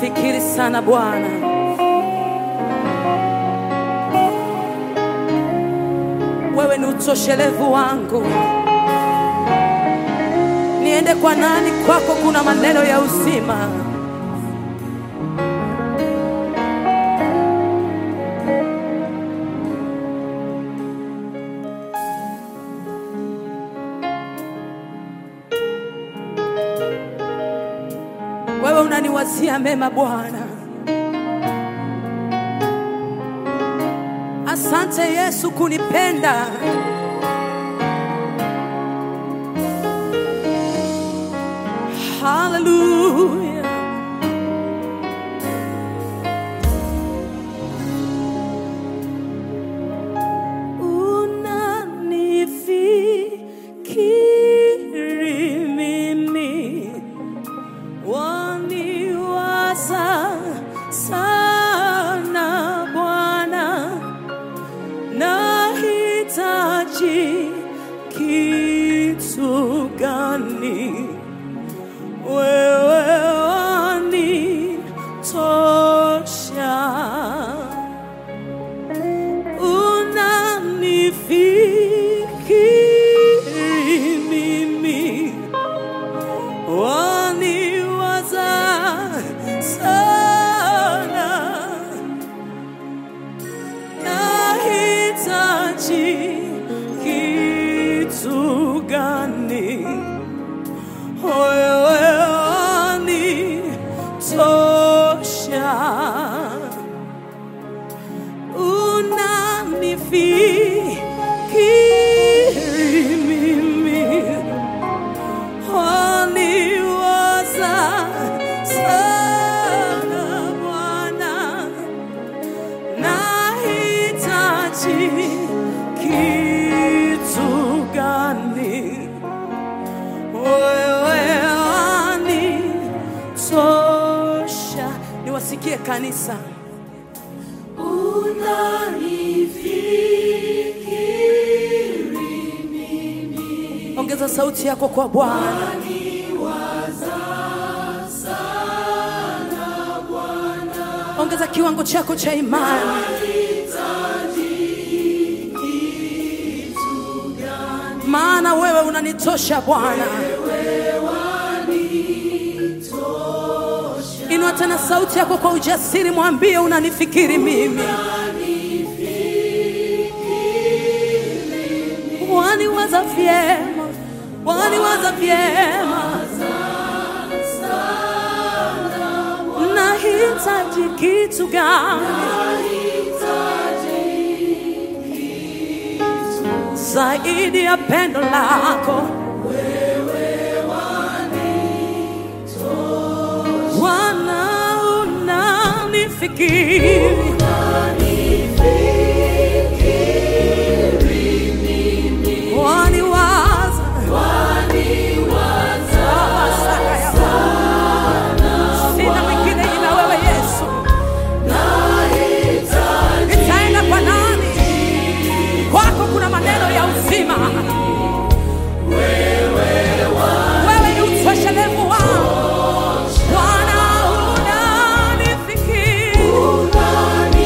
Ninakufikiri sana Bwana, wewe ni utoshelevu wangu. Niende kwa nani? Kwako kuna maneno ya uzima. Wewe unaniwazia mema Bwana. Asante Yesu kunipenda. Hallelujah. Unanifikiri mimi waniwaza sana Bwana, nahitaji kitu gani? Wewe wanitosha, unanifikiri mimi waniwaza sana, nahitaji kitu gani? Wewe wanitosha, unanifikiri mimi waniwaza sana Bwana, nahitaji kitu gani? Wewe wanitosha. Niwasikie kanisa, ongeza sauti yako kwa Bwana. ongeza kiwango chako cha imani. Maana wewe unanitosha Bwana. Inua tena sauti yako kwa ujasiri, mwambie unanifikiri mimi, waniwaza vyema, waniwaza vyema nahitaji kitu gani zaidi ya pendo lako Bwana, unanifikiri waniwaza sina mwingine ila wewe Yesu. Nitaenda kwa nani? Kwako kuna maneno ya uzima. Wewe ni utoshelevu wangu. Bwana, unanifikiri.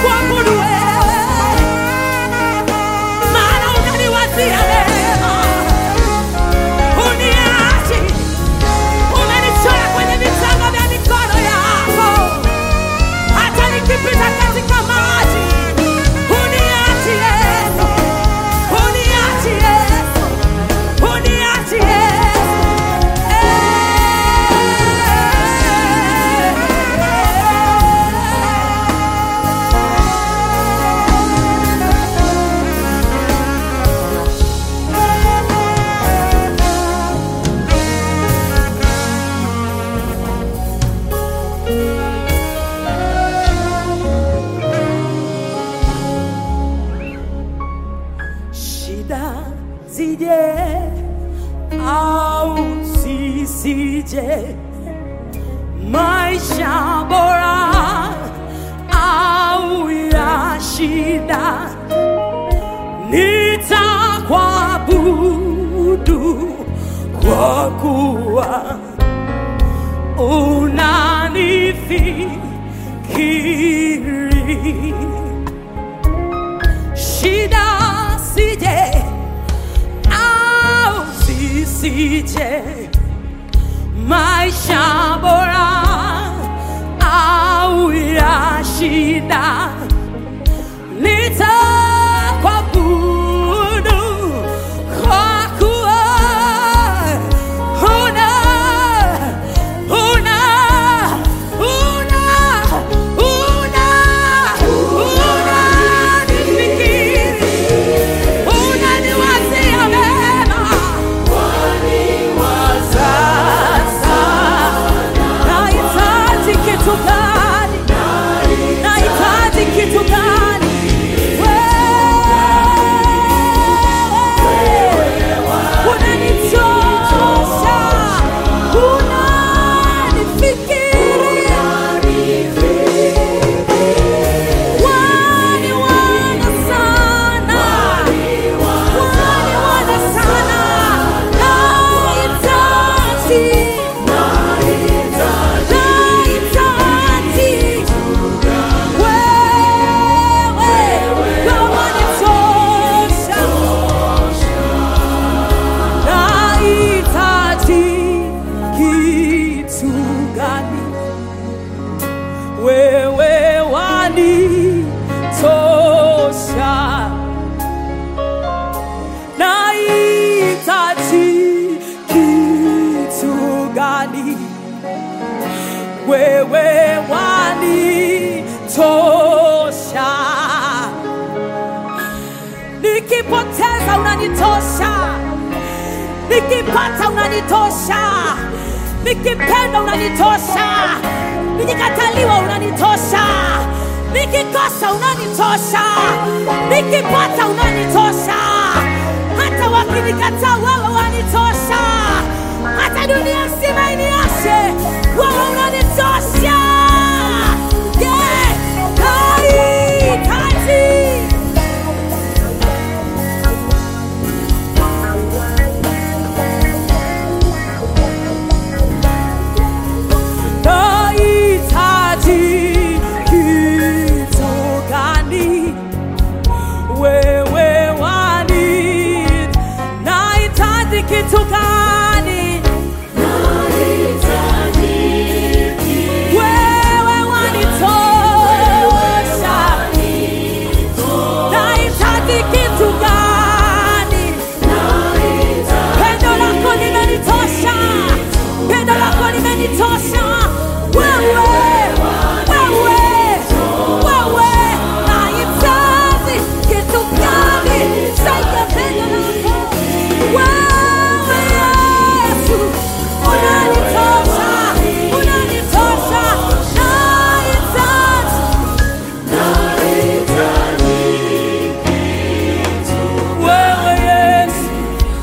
kuabudu wewe, maana unaniwazia mema, uniachi, umenichora kwenye vitanga vya mikono yako, hata nikipita katika maji uniachi Yesu, uniachi Yesu, uniachi Yesu. Shida zije au sisije, maisha bora au ya shida, nitakwabudu kwa kuwa unanifikiri shida sije au sisije, maisha bora au ya shida, nitakwabudu kwa kuwa una una una una unanifikiri unaniwazia mema sasa nahitaji kitu gani nahitaji kitu gani wewe unanichosha unanifikiria wani wana sana wani wana sana nahitaji nahitaji wewe kama nitosha nahitaji kitu gani wewe wanitosha nahitaji kitu gani wewe wanitosha nikipoteza unanitosha nikipata unanitosha nikipenda unanitosha nikikataliwa unanitosha nikikosa unanitosha nikipata unanitosha hata wakinikataa wewe wanitosha hata dunia nzima iniashe wewe unanitosha Yeah, nahitaji nahitaji kitu gani wewe wani nahitaji kitu gani wewe wanitosha nahitaji kitu gani pendo lako limenitosha pendo lako limenitosha wewe wewe wewe nahitaji kitu gani zaidi ya pendo lako wewe yesu unanitosha unanitosha nahitaji wewe yesu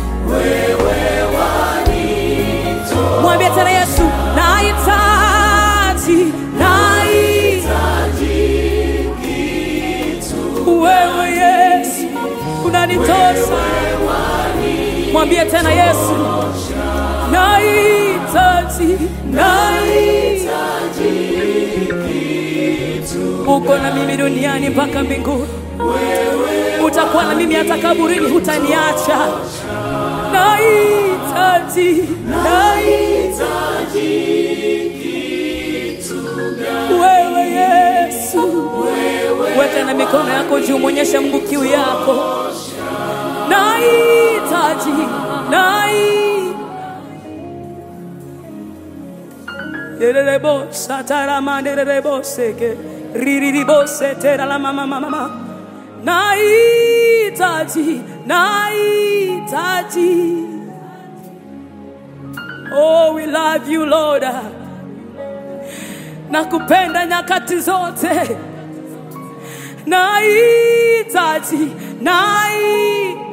mwambie tena yesu nahitaji nahitaji wewe yesu unanitosha mwambie tena yesu nahitaji nahitaji uko na mimi duniani mpaka mbinguni, utakuwa na mimi hata kaburini, hutaniacha. Nahitaji, nahitaji wewe Yesu, weka na mikono yako juu, mwonyeshe Mungu kiu yako. Nahitaji, nahitaji Dererebo satarama dererebo seke ririribo setera la mama mama mama nahitaji nahitaji Oh we love you Lord nakupenda nyakati zote nahitaji nahitaji